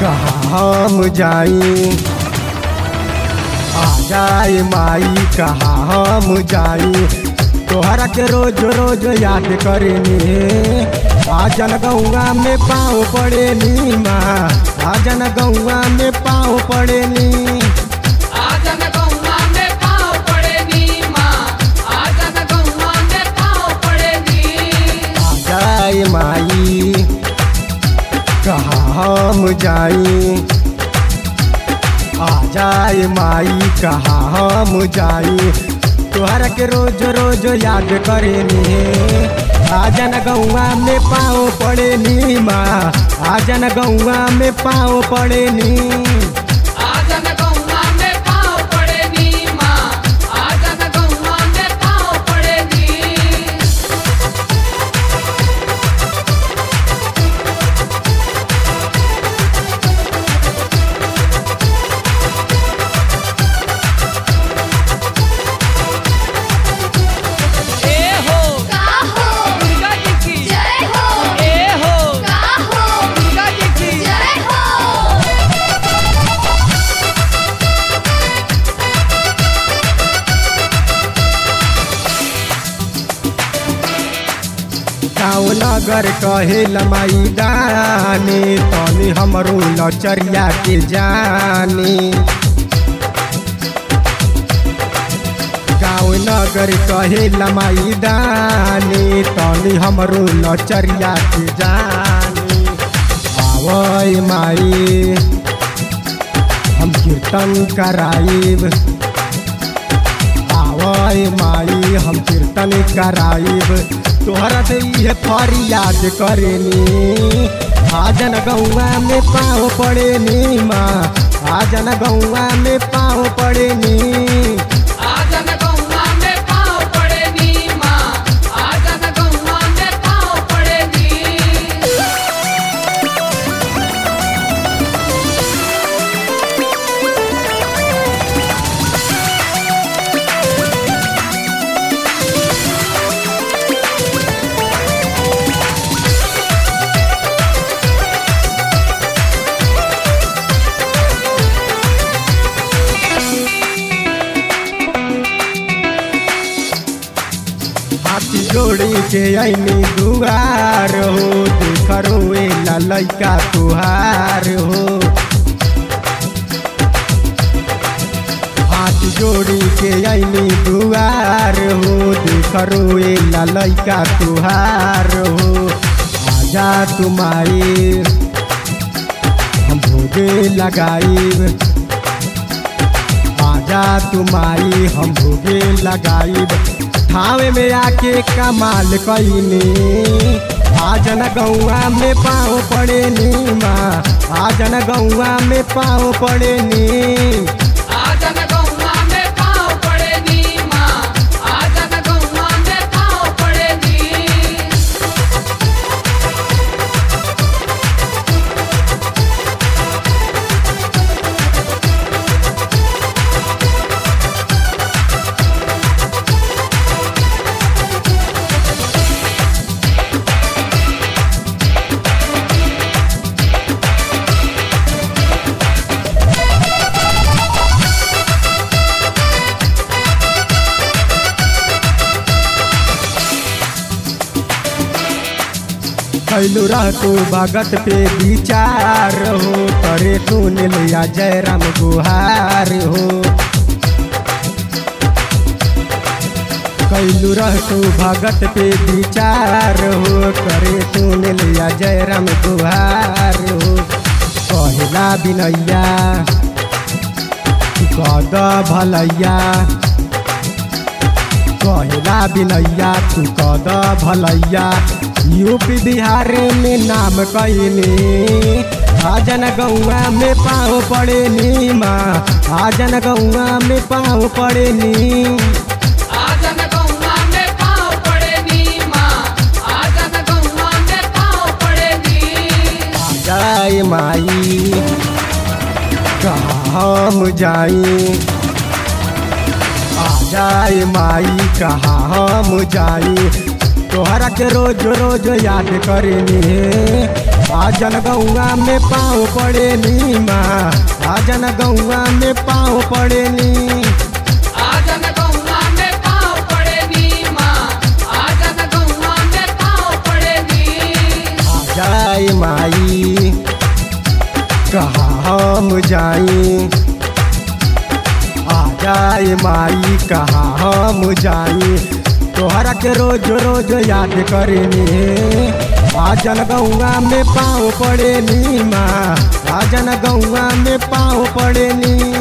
कहाँ हम जाई आ जाए माई कहाँ हम जाई तोहरा के रोज रोज याद करेनी आजन गौआ में पाँव पड़ेनी माँ आजन गौआ में पाँव पड़ेनी आजन गौवा में पाँव पड़े नी माँ आजन गौवा में पाँव पड़े नी आ जाए माई कहाँ हम जाई आ जाए माई कहाँ हम जाई तोहरा के रोज रोज याद करेनी आजन गौआ में पाँव पड़ेनी माँ आजन गौआ में पाँव पड़ेनी आजन गौवा में पाँव पड़े नी माँ आजन गौवा में पाँव पड़े नी ए हो काहो दुर्गा जी की जय हो ए हो काहो दुर्गा जी की जय हो गाँव नगर कहे लमाई दानी तनी हमरो लचरिया के जानी गाँव नगर कहे लमाई दानी तनी हमरो लचरिया के जानी आवय माई हम कीर्तन कराइब आवय माई हम कीर्तन कराइब तोहरा से इहे फरियाद करेनी आजन गौआ में पाँव पड़ेनी माँ आजन गौआ में पाँव पड़ेनी आजन गौवा में पाँव पड़े नी माँ आजन गौवा में पाँव पड़े नी हाथी जोड़ी के ऐनी दुआर हो देखरो एला लैका तुहार हो हाथ जोड़ी के ऐनी दुआर हो देखरो एला लैका तुहार हो आजा तुम्हारी हम भोगे लगाइब आजा तुम्हारी हम भोगे लगाइब ठावे में आके कमाल कईनी आजन गौआ में पाँव पड़ेनी माँ आजन गौआ में पाँव पड़ेनी आजन गौवा में पाँव पड़े नी माँ आजन गौवा में पाँव पड़े नी कैलू रह तू भगत पे विचार हो करे तू नीलिया जयराम गुहार हो कैलू रह तू भगत पे विचार हो करे तू नीलिया जयराम गुहार हो कहला बिनैया कद भलैया कहला बिनैया तू कद भलैया यूपी बिहार में नाम कैनी आजन गौआ में पाँव पड़ेनी माँ आजन गौआ में पाँव पड़ेनी आजन गौवा में पाँव पड़े नी माँ आजन गौवा में पाँव पड़े नी जाए माई कहाँ हम जाई आ जाए माई कहाँ हम जाई तोहरा के रोज रोज याद करेनी आजन गौआ में पाँव पड़े नी माँ आजन गौआ में पाँव पड़े नी आजन गौआ में पाँव पड़े नी माँ आजन गौआ में पाँव पड़े नी आ जाए माई कहाँ हम जाई आ जाए माई कहाँ हम जाई तोहरा के रोज रोज याद करेनी आजन गौआ में पाँव पड़े नी माँ आजन गौआ में पाँव पड़े नी